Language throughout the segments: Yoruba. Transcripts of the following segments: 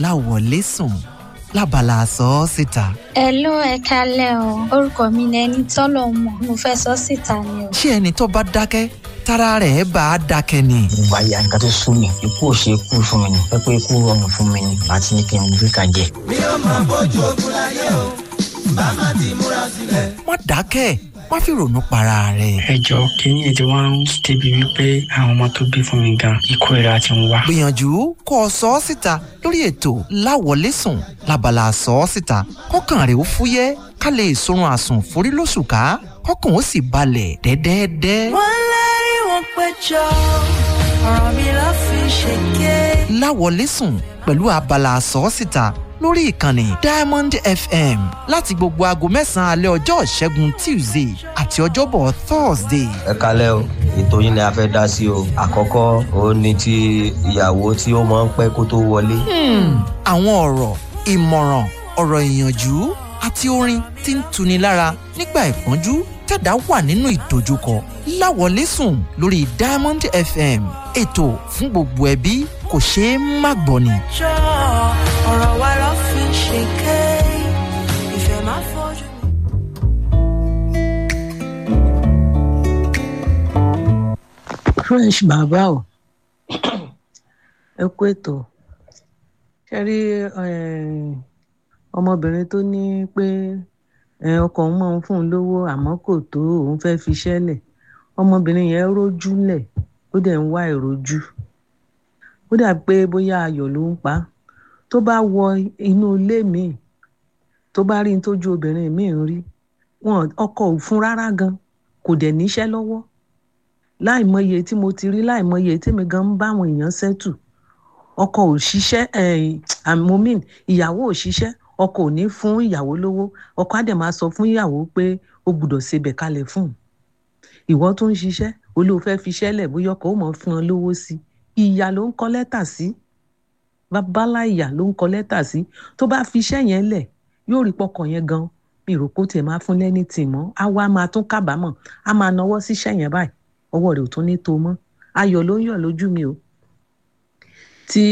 láwọlé sùn lábala sọ ọ́ síta. Hello ẹ kalẹ́ o orúkọ mi ni ẹni tọ́lọ̀ mọ̀ mo fẹ́ sọ síta ni o. ṣé ẹni tó bá dákẹ́ tára rẹ̀ bá a dákẹ́ ni. ìgbà ya nǹkan tó sún mi ikú ò ṣe é kú fún mi ni pé pé ikú rọrùn fún mi ni àti ní kí n gbé ka jẹ. mi ò máa bójú ogun láyé o bá má ti múra sílẹ̀. má dákẹ́ má fi ronú para rẹ̀. ẹ jọ kínní ètò wọn ń débi wípé àwọn ọmọ tó bí fún mi gan ikú ìra ti ń wá. gbìyànjú kó o sọ ọ́ síta lórí ètò láwọlé sùn lábala sọ ọ́ síta kọ́kàn rẹ̀ ó fúyẹ́ ká lè sorun àsùn forí lóṣù ká kọ́kàn ó sì balẹ̀ dẹ́dẹ́dẹ́. wọ́n lérí wọn péjọ ọ̀rọ̀ mi ló fi ṣèké. láwọlé sùn pẹ̀lú abala sọ́ọ́sìta lórí ìkànnì diamond fm láti gbogbo aago mẹ́sàn-án alẹ́ ọjọ́ ìṣẹ́gun tuesday àti ọjọ́bọ̀ thursday. ẹ kalẹ́ o ètò yín ni a fẹ́ dá sí o àkọ́kọ́ òun ni ti ìyàwó tí ó máa ń pẹ́ kó tó wọlé. àwọn ọ̀rọ̀ ìmọ̀ràn ọ̀rọ̀ ìyànjú àti orin tí ń tuni lára nígbà ìpọ́njú tẹ̀dá wà nínú ìdojúkọ láwọlé sùn lórí diamond fm ètò fún gbogbo ẹbí kò ṣeé má gbọ́ ni. jọ ọ̀rọ̀ wa ló fi ṣèké. ìfẹ́ máa fojú mi. fresh bàbá o ẹ kú ètò ṣe rí ọmọbìnrin tó ní pé ọkọ òun máa ń fún un lówó àmọ́ kò tó òun fẹ́ fi ṣẹ́lẹ̀ ọmọbìnrin yẹn rójú lẹ̀ ó dẹ̀ ń wá ìrojú ó dà pé bóyá ayọ̀ ló ń pa á tó bá wọ inú ilé míì tó bá rí ní tójú obìnrin míì ń rí wọn ọkọ ò fún rárá gan kò dẹ̀ níṣẹ́ lọ́wọ́ láìmọye tí mo ti rí láìmọye tèmi gan ń bá àwọn èèyàn ṣẹ́tù ọkọ ò ṣiṣẹ́ àmọ́mìn ìyàwó ò ṣiṣẹ́ ọkọ ò ní fún ìyàwó lówó ọkọ á dẹ̀ máa sọ fún ìyàwó pé ó gbúdọ̀ ṣebẹ̀ kalẹ̀ fún un ìwọ tó ń ṣiṣẹ́ olóò fẹ́ fi ṣẹ́lẹ̀ bóyá ọkọ ó mọ̀ fún ọ lówó sí ìyà ló ń kọ lẹ́tà sí babalá ìyà ló ń kọ lẹ́tà sí tó bá fi iṣẹ́ yẹn lẹ̀ yóò rí pọkàn yẹn gan mi rò kó tiẹ̀ máa fún lẹ́ni tì mọ́ á wá máa tún kábàámọ̀ á máa nawọ́ síṣẹ́ yẹn báyìí ọwọ́ rẹ̀ ò tún ní tó mọ́ ayọ̀ ló ń yọ̀ lójú mi o tí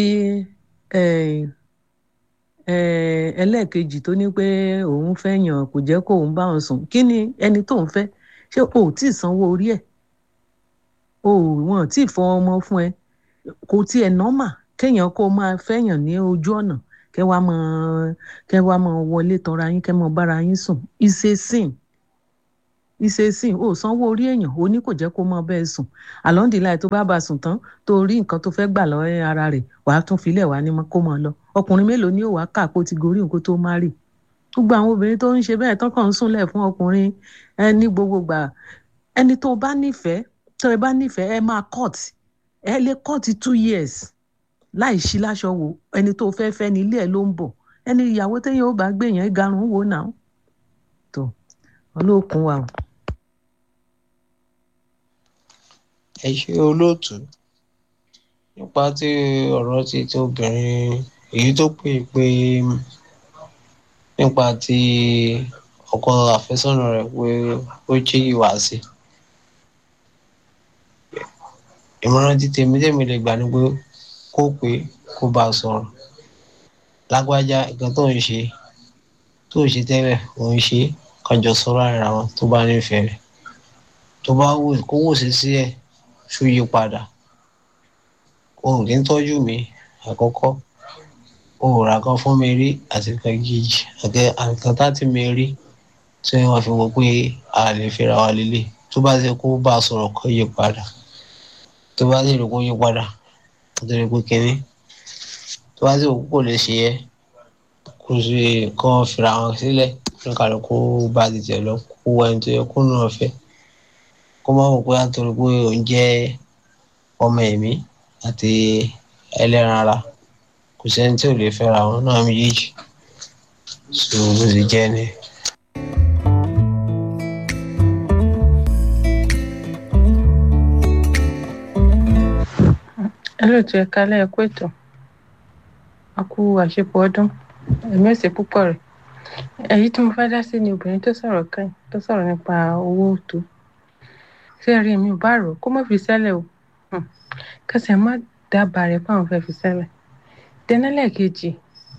ẹlẹ́ẹ̀kejì tó ní pé òun fẹ́ yàn kò jẹ́ kó òun bá òun sùn kí ni ẹni tó ń fẹ́ ṣé o ò tí ì sanwó orí ẹ̀ o wọn ò tí ì fọ ọmọ fún ẹ kò tiẹ̀ nọ́mà kéèyàn kó máa fẹ́yàn ní ojú ọ̀nà kẹ́ wàá mọ kẹ́ wàá mọ wọlé tọra yín kẹ́ mọ bára yín sùn ìṣesìn ìṣesìn ò sanwó orí èèyàn ó ní kò jẹ́ kó mọ bẹ́ẹ̀ sùn àlọ́ndìláì tó bá bá sùn tán tó rí nǹkan tó fẹ́ gbà lọ́wọ́ ara rẹ̀ wàá tún filẹ̀ wá ní kó mọ lọ ọkùnrin mélòó ni ó wàá kà kó ti gorí nǹkan tó má rì gbogbo àwọn obìnrin tó ń ṣe bẹ́ẹ̀ tán kàn ń súnlẹ̀ fún ọkùnrin ẹni gbogbo gbà ẹni tó bá nífẹ̀ẹ́ tó ẹ bá nífẹ̀ẹ́ ẹ máa cut ẹ lè cut two years láì sí láṣọ wò ẹni tó fẹ́ fẹ́ ní ilé ẹ ló ń bọ̀ ẹni ìyàwó téèyàn ó bá gbé yẹn garun wò náà tó olókun wa o. ẹ ṣe olóòtú nípa tí ọ̀rọ̀ ti ti obìnrin èyí tó pè pé nípa ti ọkọ àfẹ́sọ́nà rẹ̀ pé ó jí ìwà sí ìmọ̀ràn ti tèmi tèmi lè gbà ni pé kó pé kó bá a sọ̀rọ̀ lágbájá nǹkan tó ń ṣe tó ń ṣe tẹ́lẹ̀ òun ṣe kájọ sọ̀rọ̀ ara wọn tó bá nífẹ̀ẹ́ rẹ̀ tó bá wò kó wò sí sí ẹ̀ ṣó yí padà òun kì í tọ́jú mi àkọ́kọ́ òun rà kan fún mi rí àti kan kejì àkàn táti mi rí tí wọ́n fi wò pé a lè fẹ́ra wa lélẹ̀ tó bá ṣe kó bá a sọ̀rọ̀ kó yí padà tó bá sì rí kó yí padà nítorí pé kínní tó bá sì wò kó lè ṣe é kó ṣe kó fira wọn sílẹ̀ kí kálukú bá ti tẹ̀ lọ kó wá ẹni tó yẹ kó náà fẹ́ kó má wò pé àtòrí pé òun jẹ́ ọmọ ẹ̀mí àti ẹlẹ́ran ara kò sẹ́ni tí ò lè fẹ́ra wọn náà méjèèjì so bó ṣe jẹ́ ni. ẹlòtú ẹ̀ka lẹ́ẹ̀kú ètò a kú àṣepọ̀ ọdún ẹ̀mí ọ̀sẹ̀ púpọ̀ rẹ̀ èyí tí mo fẹ́ dá sí ni obìnrin tó sọ̀rọ̀ kẹ́yìn tó sọ̀rọ̀ nípa owó tó ṣé rí mi ò bá rò kó má fi sẹ́lẹ̀ o kẹsẹ̀ má dábàá rẹ̀ fáwọn fẹ́ fi sẹ́lẹ̀ tẹ́nẹ́lẹ̀ kejì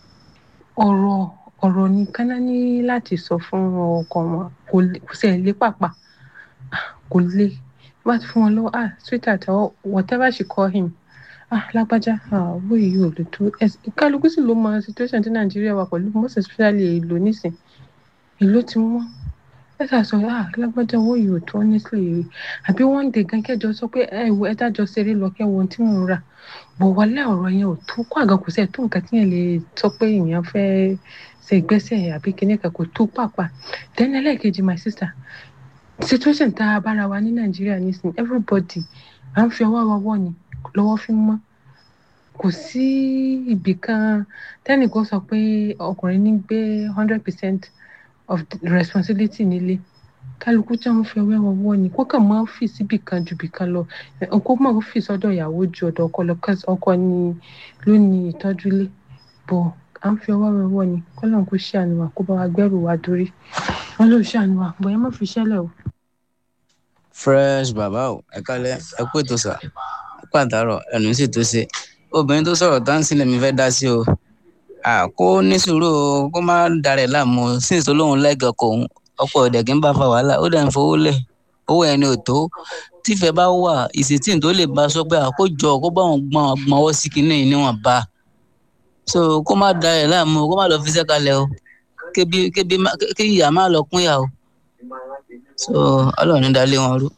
ọ̀rọ̀ ọ̀rọ̀ ní kánná ní láti sọ fún ọkọ wọn kò lè kò sí ẹ̀ lé pàpà kò lè bá ti fún wọn lọ́wọ́ ah sweetheart or whatever she call him ah lágbájá ah owó yìí ò lè tó kálukú sì ló mọ situation tí nàìjíríà wà pẹ̀lú most especially èlò nísìn èlò tí wọ́n ẹ ṣáà sọ ah lágbájá owó yìí ò tó honestly àbí one day gan kẹjọ sọ pé ẹ wo ẹ dájọ ṣeré lọ kẹwo ohun tí mò ń rà bọ̀ wọlé ọ̀rọ̀ yẹn ò tó kó àga kò sẹ́ẹ̀ tó nǹkan tí yẹn lè sọ pé èèyàn fẹ́ ṣe ìgbésẹ̀ àbí kinní kan kò tó pàpà then ẹlẹ́ẹ̀kejì my sister situation tá a bára wa ní nàìjíríà nísìnyí everybody à ń fi ọwọ́ wọwọ́ ni lọ́wọ́ fi mọ́ kò sí ibì kan tẹ́nìkan sọ pé ọkùnrin ní gbé hundred percent of the responsibility nílé kálukú tí wọn fi ọwọ́ wọwọ́ ni kó kàn máa ń fi síbì kan ju bì kan lọ kó máa ń fi sọ́dọ̀ ìyàwó ju ọ̀dọ̀ ọkọ lọ kí ọkọ ni ló ní ìtọ́jú ilé bọ̀ à ń fi ọwọ́ wọwọ́ ni kọ́lọ́n kó ṣàánú wa kó bá wa gbẹ́rù wa dórí wọn ló ṣàánú wa bọ̀ ẹ má fi ṣẹlẹ̀ o. fresh bàbá o ẹ kálẹ̀ ẹ kú ètò sà ẹ kú àtàrọ ẹnu sì tó ṣe obìnrin tó sọ̀rọ̀ dáńsí lèmi fẹ́ dá sí o kó ní sùúrù o kó má darẹ̀ láàmú síns olóhùn lẹ́gàn kò ń ọ̀pọ̀ ọ̀dẹ̀ kí n bá fa wàhálà ó dẹ̀ ń fowó lẹ̀ owó ẹni ò tó tífẹ̀ bá wà ìsètí tó lè bá sọ pé àkójọ kó bá wọn gbọ́n gbọ́nwọ́ sí kinní yìí níwọ̀n bá so kó má darẹ̀ láàmú kó má lọ fi sẹ́kalẹ̀ o kébi kébi kí ìyá má lọ kún ìyá o so ọlọ́run ní dalé wọn rú.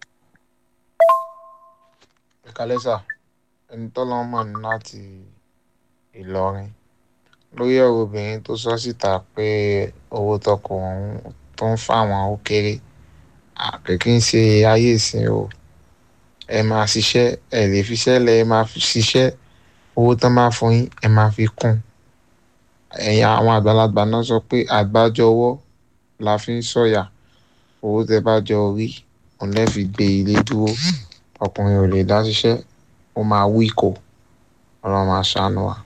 ìkàlẹ́sà ẹni tọ́lọ́ mọ̀ ní láti ìlọrin lórí ọ̀rọ̀ obìnrin tó sọ síta pé owó tọkọ òun tó ń fáwọn ó kéré àkèké ń ṣe ayé ìsìn o ẹ máa ṣiṣẹ́ ẹ lè fiṣẹ́ lẹ ẹ máa fi ṣiṣẹ́ owó tán máa fún yín ẹ máa fi kún ẹ̀yìn àwọn àgbàlagbà náà sọ pé àgbájọ ọwọ́ la fi ń sọ̀yà owó tẹ bá jọ rí òun lẹ́ fi gbé ilé dúró ọkùnrin ò lè dá ṣiṣẹ́ ó máa wí kò ọlọ́run máa ṣàánú wa.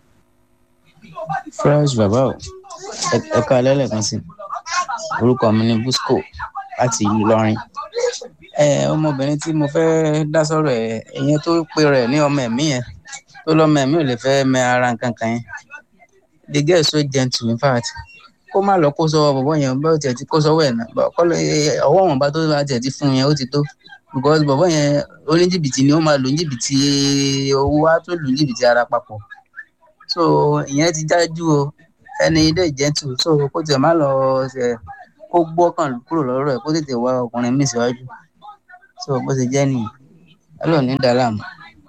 fresh bàbá o ẹ ká lẹ́lẹ̀kan sí orúkọ mi ní busco láti ìlú ìlọrin ọmọbìnrin tí mo fẹ́ dá sọ̀rọ̀ ẹ̀ ìyẹn tó pe rẹ̀ ní ọmọ ẹ̀mí yẹn tó lọ́mọ ẹ̀mí ò lè fẹ́ mẹ ara nǹkan kan yẹn the girl so gentle in fact kó má lọ kó sọ́wọ́ bọ̀bọ̀ yẹn bá tiẹ̀ ti kó sọ́wọ́ ẹ̀ náà ọwọ́ wọn bá tó bá tiẹ̀ ti fún yẹn ó ti tó because bọ̀bọ̀ yẹn oníjìbìtì ni ó máa lò ní jìbìtì owó á tó lò ní jìbìtì ara papọ̀ so ìyẹn ti dájú o ẹni ilé gentle so kó tiẹ̀ má lọ ṣe kó gbọ́kàn kúrò lọ́rọ̀ ẹ̀ kó tètè wá ọkùnrin míì síwájú so bó ṣe jẹ́ nìyí ọlọ́run ní dàlámù.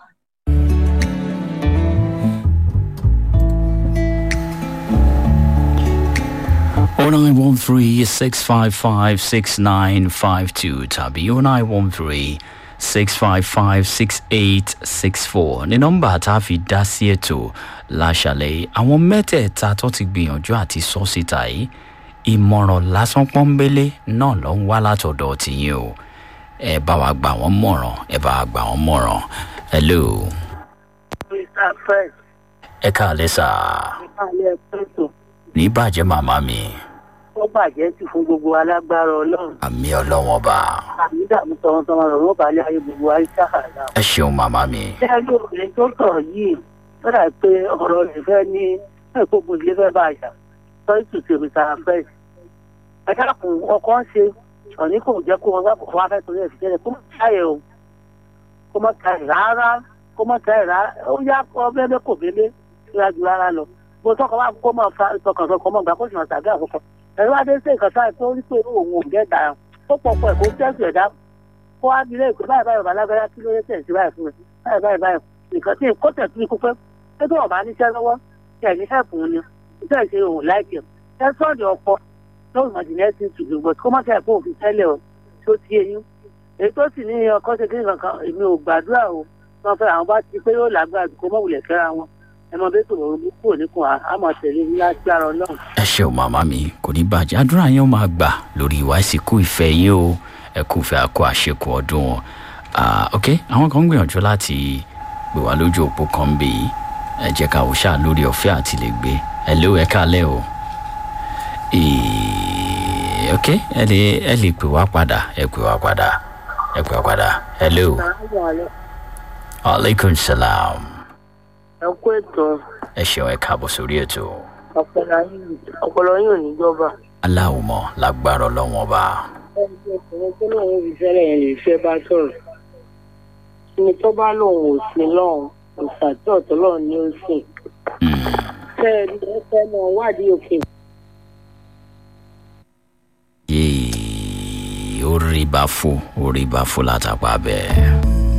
Oh nine one three six five five six nine five two tàbí oh nine one three six five five six eight six four ní nọ́mbà tá a fi dá sí ètò láṣàlẹ̀ àwọn mẹ́tẹ̀ẹ̀ta tó ti gbìyànjú àti sọ síta yìí ìmọ̀ràn lásán pọ́nbélé náà ló ń wá látọ̀dọ̀ tìyín o ẹ bá wa gbà wọ́n mọ̀ràn ẹ bá wa gbà wọ́n mọ̀ràn hello. mr fresh. ẹ káàlẹ́ sà. ìkàlẹ̀ pẹ̀tọ̀. ní bàjẹ́ màmá mi. ó bàjẹ́ sí fún gbogbo alágbára ọlọ́run. àmì ọlọ́wọ́n bá. àmì dààmú tọmọtọmọ rẹ̀ wọ́n balẹ̀ ayé gbogbo ayé sáhàlà. ẹ ṣeun màmá mi. ṣé ẹjọ́ obìnrin tó sọ̀rọ̀ yìí lọ́dà pé ọ̀rọ̀ rẹ̀ fẹ́ ní ẹ̀kọ́ gbòdìlé fẹ́ bá àṣà sọ́yìn tù sí mr fresh. ẹ dákun ọkọ ń ṣe ọ̀ní kò jẹ́ kó wọn kó wọn fẹ́ torí ẹ̀ fi jẹ́ kó má káyẹ̀ o kó má káyẹ̀ rárá kó má káyẹ̀ rárá ó yá ọbẹ̀ bẹ́ẹ̀ kò bẹ́ẹ̀ bẹ́ẹ̀ ju rárá lọ bó tọkọ bá kó mọ fa tọkàn tó kọ mọ gbà kó sì máa tàbí àkókò ẹ̀rọ adé ṣe nǹkan sáà tó rí pé òun ò gẹ́ dáa ó pọ̀ pọ̀ ẹ̀kọ́ tẹ́sí ẹ̀dá kó wá bí lẹ́yìn pé báyìí báyìí bàbá lágbára kí ló dé tẹ̀sí báyìí fún mi báyìí báyìí báyìí nǹkan tí kò tẹ̀sí ní kúpẹ́ pé tó ọ̀bá níṣẹ́ lọ́wọ́ tẹ̀ ní hẹ́pù ni iṣẹ́ ìṣe òun láìpẹ́ ẹ sọ́ọ̀dì ọkọ lóòrùn ọ̀dìnẹ́sì tùdù bọ̀ kó má kẹ́ ẹ̀kọ́ òfin tẹ́lẹ̀ o tó ti eyín èyí tó sì ní ọkọ ṣe kí nǹkan èmi ò gbàdúrà o wọn fẹ́ àwọn bá ti pé yóò lágbára kó mọ̀ wulẹ̀ fẹ́ra wọn ẹ mọ bẹ́ẹ̀ tó lọ́rọ́ bú kúrò níkùn àmọ̀ tẹ̀lé ní lágbára ọlọ́run. ẹ ṣeun màmá mi kò ní bàjẹ́ àdúrà yẹn ó máa gbà lórí ìwà ìsìnkú ìfẹ́ yín o ẹ kú fẹ́ àkó àṣekù ọdún wọn. ok àwọn kan ń gbìyànjú láti gbé wa lójú òpó kan ń bè yìí ẹ jẹ́ ká wò ṣáà lórí ọ̀fẹ́ àti lè gbé ẹ lé o ẹ káalẹ́ o. ok ẹ lè ẹ lè pè wá padà ẹ pè wá padà ẹ pè wá padà hello. aleykum salaam ẹ kú ètò ẹ ṣeun ẹ káàbọ̀ sórí ètò. ọpọlọ yín ọpọlọ yín ò ní jọba. aláwòmọ̀ lágbára ọlọ́wọ́n ọba. ẹni tí ọkùnrin tó lóun fi fẹ́rẹ̀ yẹn lè fẹ́ bá sọ̀rọ̀ ẹni tó bá lóun ò sí lọ́hùn òòsà tí ọ̀tọ̀ lọ́hùn ni ó sìn. fẹ́ ẹ ní ẹ fẹ́ mọ wádìí òkè. yéé orí bá fò orí bá fò látàpá bẹ́ẹ̀.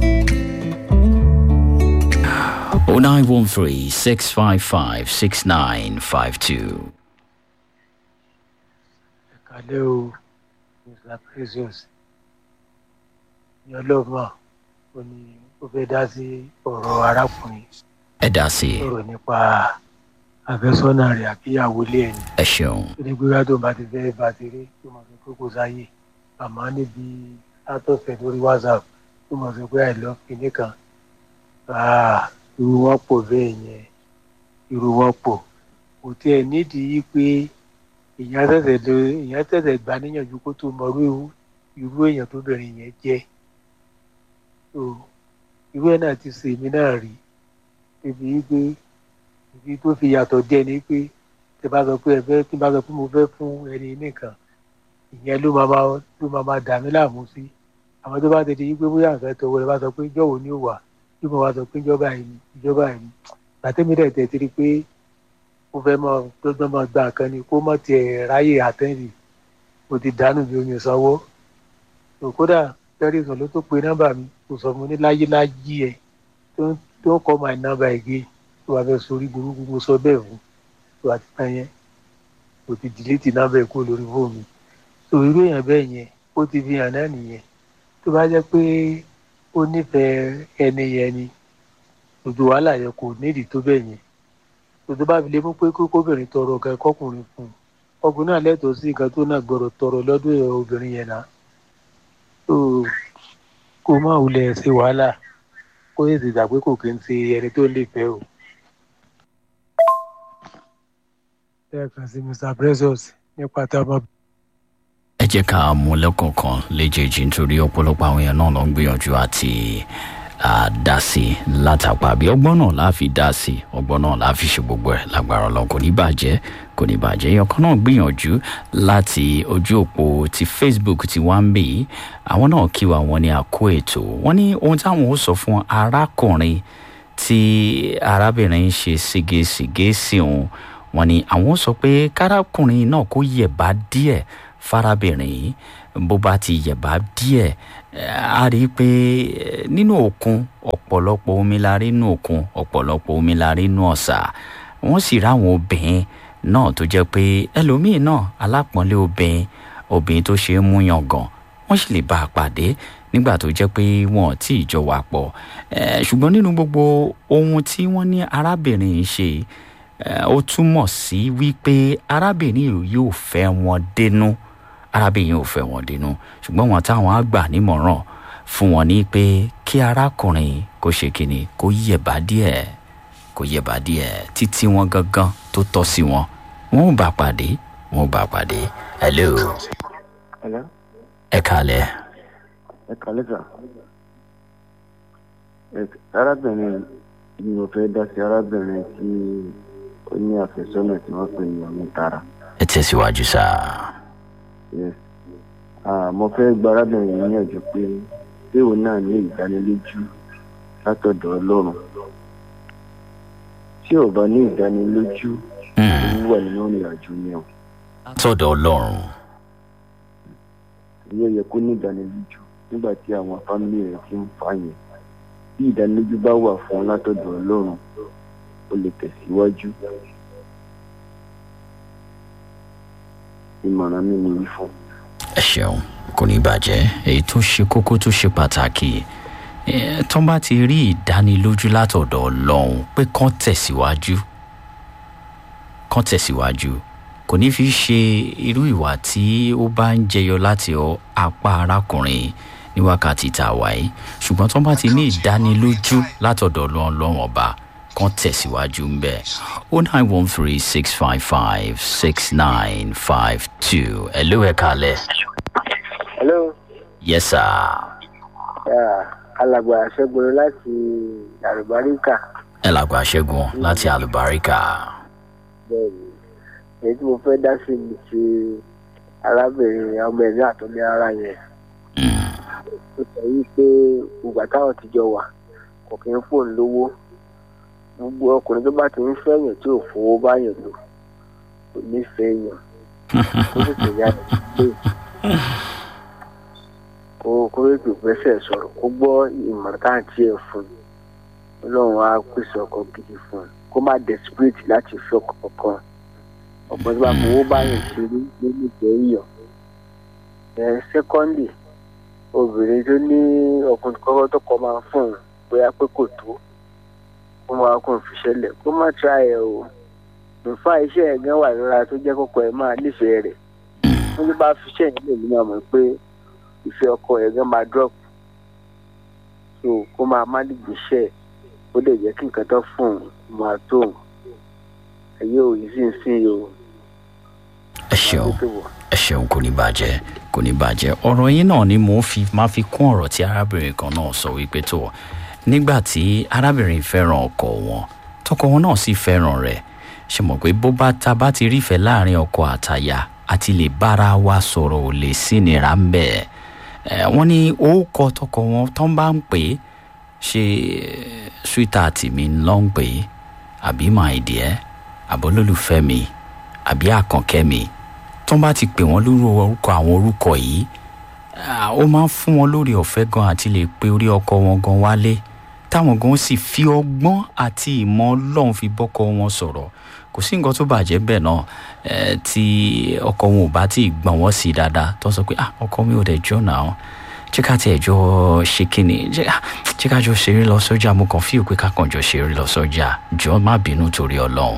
0913 655 6952. kálẹ̀ o mr precious ní ọlọ́mọ ó ní ó fẹ́ dá sí ọ̀rọ̀ arákùnrin ẹ dá sí i ọ̀rọ̀ nípa àfẹ́sọ́nà rẹ̀ àbíyàwó ilé ẹni ẹ ṣeun tó ní gbéra tó bá ti fẹ́ bá ti rí tó mọ̀ sí pé kò sáyè àmọ́ níbi látọ̀fẹ́ lórí whatsapp tó mọ̀ sí pé àìlọ́ kìíní kan Ah, irú wọn pọ̀ bẹ́ẹ̀ yẹn irú wọn pọ̀ kò tiẹ̀ nídìí pé èèyàn tẹ̀sẹ̀ lọ èèyàn tẹ̀sẹ̀ gbà níyànjú kó tó mọ irú irú èèyàn tó bẹ̀rẹ̀ yẹn jẹ́ so irú ẹ̀ náà ti ṣe èmi náà rí débi wípé ibi tó fi yàtọ̀ díẹ̀ ni pé tẹ bá sọ pé ẹ fẹ́ tí n bá sọ pé mo fẹ́ fún ẹni nìkan ìyẹn ló máa máa ló máa máa dà mí láàmú sí àwọn tó bá ti di wípé bóyá àfẹ́ tọwọ́ rẹ bá sọ pé jọ̀wọ́ ni ó wà bí mo bá sọ pé ìjọba yìí ni ìjọba yìí ni gbàtẹ́mi dẹ̀ tẹ̀ ti rí pé ó fẹ́ mọ gbọ́dọ̀ mọ gbà kan ni kó mọ̀ tiẹ̀ ráyè àtẹ́ǹdì mo ti dànù bí omi ìsanwó tó kódà tẹ́rìsàn ló tó pe nọ́mbà mi kò sọ mo ní láyé láyé ẹ tó tó kọ́ my number again tó wàá fẹ́ sórí burúkú mo sọ bẹ́ẹ̀ fún tó àti tán yẹn kò ti dìlítì nọ́mbà ẹ̀ kúrò lórí fóònù mi tó irú èèyàn bẹ́ẹ̀ yẹn ó ti fi hàn náà nìyẹn tó bá jẹ́ pé ó nífẹ̀ẹ́ ẹni yẹn ni gbogbo wàhálà yẹn kò nídìí tó bẹ́ẹ̀ yẹn tòtò bá fi lè mú pé kókóbìnrin tọrọ ọ̀gá ẹ̀kọ́kùnrin fún un ọkùnrin náà lẹ́tọ̀ọ́ sí nǹkan tó náà gbọ́dọ̀ tọrọ lọ́dún ẹ̀ obìnrin yẹn náà tó kó má wulẹ̀ ṣe wàhálà kó yẹ ti gbà pé kò kí ń ṣe ẹni tó lè fẹ́ o. lẹ́ẹ̀kan sí mr precious nípa tá a máa ẹ jẹ́ ká mú lẹ́kọ̀ọ̀kan léjèèjì nítorí ọ̀pọ̀lọpọ̀ àwọn èèyàn náà ló ń gbìyànjú àti dá sí i látàpá bí ọgbọ́n náà la fi dá sí i ọgbọ́n náà la fi ṣe gbogbo ẹ̀ lágbára ọlọ́run kò ní bàjẹ́ kò ní bàjẹ́ èèyàn kan náà gbìyànjú láti ojú òpó ti facebook ti wá ń bì í àwọn náà kí wa wọn ní àkó ètò wọn ní ohun táwọn ó sọ fún arákùnrin tí arábìnrin ń ṣe ségesège sí òun wọn ní àwọn ó sọ pé kárákùnrin náà kó yẹ̀bá díẹ̀ fárábìnrin yìí bó bá ti yẹ̀bá díẹ̀ a rí i pé nínú òkun ọ̀pọ̀lọpọ̀ omi la rí nínú òkun ọ̀pọ̀lọpọ̀ omi la rí nínú ọ̀sà wọ́n sì ráwọn obìnrin náà tó jẹ́ pé ẹlòmíì náà alápọ̀nlé obìnrin obìnrin tó ṣe é mú yangàn wọ́n sì lè bá a pàdé nígbà tó jẹ́ pé wọn ò tí ì jọ wà pọ̀ ṣùgbọ́n nínú gbogbo ohun tí wọ́n ní arábìnrin yìí ṣe ó túmọ̀ sí wípé arábìnrin yóò fẹ́ wọn dénú arábìnrin ò fẹ́ wọn dénú ṣùgbọ́n wọn táwọn á gbà nímọ̀ràn fún wọn ní pé kí arákùnrin kó ṣe kíni kó yẹ̀bá díẹ̀ kó yẹ̀bá díẹ̀ títí wọn gangan tó tọ́ sí wọn wọn ò bá pàdé wọn ò bá pàdé hello Hello? ẹ kalẹ̀ ẹ kàlẹ́ sà. Ẹ- arábìnrin ni mo fẹ́ dá sí arábìnrin tí ó ní àfẹ́sọ́nà tí wọ́n pè ní ọmọ tara. ẹ tẹ̀síwájú sáà. Yes. Ah, mo fẹ́ gba arábìnrin yìí níyànjú pé pé òun náà ní ìdánilójú látọ̀dọ̀ ọlọ́run. Tí ò bá ní ìdánilójú, òun wà nínú ìrìn àjò ni o. tọ́dọ̀ ọlọ́run Èyí ò yẹ kó ní ìdánilójú nígbà tí àwọn fámìlì rẹ̀ ti ń fà yẹn. Bí ìdánilójú bá wà fún un látọ̀dọ̀ ọlọ́run, ó lè tẹ̀síwájú. Ìmọ̀ràn mi nìyí fún. ẹ ṣeun kò ní bàjẹ́ èyí tó ṣe kókó tó ṣe pàtàkì eh, tó bá ti rí ìdánilójú látọ̀dọ̀ ọlọ́run pé kán tẹ̀síwájú kán tẹ̀síwájú kò ní fi ṣe irú ìwà tí ó bá ń jẹyọ láti ọ apá arákùnrin ní wákàtí tá a wà yìí ṣùgbọ́n tó bá ti ní ìdánilójú látọ̀dọ̀ ọlọ́run ọlọ́run ọba kán tẹ̀síwájú ń bẹ̀ o nine one three six five five six nine five two ẹ̀ ló ẹ̀ kalẹ̀. hello yes sir. yeah, alàgbà ṣẹ́gun láti àrùbáríkà ẹ làgbà ṣẹ́gun láti àlùbáríkà. bẹ́ẹ̀ni èyí tí mo fẹ́ dá sí ni ti arábìnrin ọmọ ẹ̀mí àtọ́lé ara yẹn ó sọ yìí pé ìgbà táwọn ti jọ wà kò kí ń fóun lówó gbogbo ọkùnrin tó bá ti ń fẹ́yàn tí ò fowó báyàn lò kò nífẹ̀ẹ́ yàn ó sì tẹ̀lé àyè pé kó kó ètò ìgbésẹ̀ sọ̀rọ̀ kó gbọ́ ìmọ̀ràn tá à ń tiẹ̀ fún un ọlọ́run á pèsè ọkọ̀ gidi fún un kó má desperate láti fi ọkọ̀ kankan ọ̀pọ̀ tó bá fowó báyàn ṣeré ló nífẹ̀ẹ́ yàn ẹ̀ sẹ́kọ́ndì obìnrin tó ní ọkùnrin kọ́kọ́ tó kọ́ máa ń fún un bóyá pé kò tó kó máa kó fi ṣẹlẹ̀ kó má tra ẹ̀ o nfa iṣẹ́ ẹ̀ gan wà lọ́ra tó jẹ́ kókó ẹ̀ máa nífẹ̀ẹ́ rẹ̀ wọ́n tó bá fi iṣẹ́ yẹn lè nínú àmọ́ pé ìfẹ́ ọkọ ẹ̀ gan máa drop so kó máa má dìgbì iṣẹ́ ẹ̀ ó lè jẹ́ kí nǹkan tó fún un máa tó òun ẹ̀yẹ ò yìí sì ń sìn o. ẹ ṣeun ẹ ṣeun kò ní bàjẹ́ kò ní bàjẹ́ ọ̀rọ̀ yín náà ni mò ń fi máa fi kún ọ̀rọ̀ tí arábìnrin kan náà sọ wípé tó nígbà tí arábìnrin fẹ́ràn ọkọ wọn tọkọ wọn náà sì fẹ́ràn rẹ̀ ṣe mọ̀ pé bó bá ta bá ti rífẹ̀ẹ́ láàrin ọkọ àtàyà àti lè bára wa sọ̀rọ̀ ò lè sí nira ń bẹ̀ ẹ̀ wọ́n ní orúkọ tọkọ wọn tán bá ń pè é ṣe sweetheart mi ló ń pè é àbí my dear àbólólùfẹ́ mi àbí àkànkẹ́ mi tó bá ti pè wọ́n lórí orúkọ àwọn orúkọ yìí ó máa ń fún wọn lórí ọ̀fẹ́ gan àti lè pe orí ọkọ wọn gan wálé táwọn gan sì fi ọgbọ́n àti ìmọ̀ ọlọ́run fi bọ́kọ wọn sọ̀rọ̀ kò sí nǹkan tó bàjẹ́ bẹ́ẹ̀ náà tí ọkọ wọn ò bá tí ì gbọ̀n wọ́n sí dáadáa tó sọ pé ọkọ mi ò dẹ̀ jọ náà jẹ́ ká tiẹ̀ jọ ṣe kíni jẹ́ ká jọ ṣeré lọ sọ́jà mo kàn fíò pé ká kàn jọ ṣeré lọ sọ́jà jọ má bínú torí ọlọ́run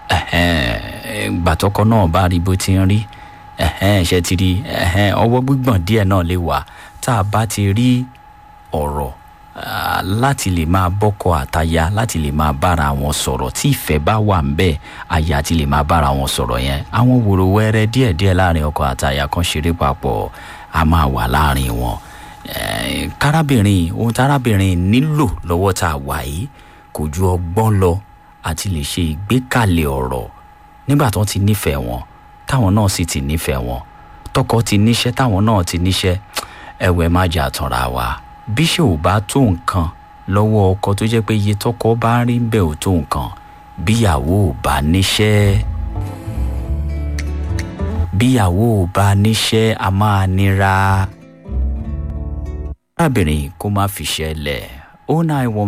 gbàtọ́kọ náà bá rí bó ti ń rí ṣe ti rí ọwọ́ gbígbọ̀n díẹ̀ náà lè wà tá a bá ti rí ọ̀rọ̀ láti lè máa bọ́kọ àtaya láti lè máa bára wọn sọ̀rọ̀ tí ìfẹ́ bá wà ń bẹ́ẹ̀ aya ti lè máa bára wọn sọ̀rọ̀ yẹn àwọn wòrò wẹ́rẹ́ díẹ̀díẹ̀ láàrin ọkọ àtaya kan ṣeré papọ̀ a máa wà láàrin wọn kárábìnrin ohun tárábìnrin nílò lọ́wọ́ tá a wà yìí kò ju ọgbọ́n lọ àti lè ṣe ìgbékalẹ̀ ọ̀rọ̀ nígbà tó ti nífẹ̀ẹ́ wọn táwọn náà sì ti nífẹ̀ẹ́ wọn tọkọ ti níṣẹ́ táwọn náà ti níṣẹ́ ẹ̀wẹ̀ má jà tanra wa bí ṣe ò bá tó nǹkan lọ́wọ́ ọkọ tó jẹ́ pé iye tọkọ bá ń rí bẹ́ẹ̀ ò tó nǹkan bíyàwó ò bá níṣẹ́ bíyàwó ò bá níṣẹ́ a máa nira arábìnrin kó má fiṣẹ́ lẹ̀ ó náà wọ́n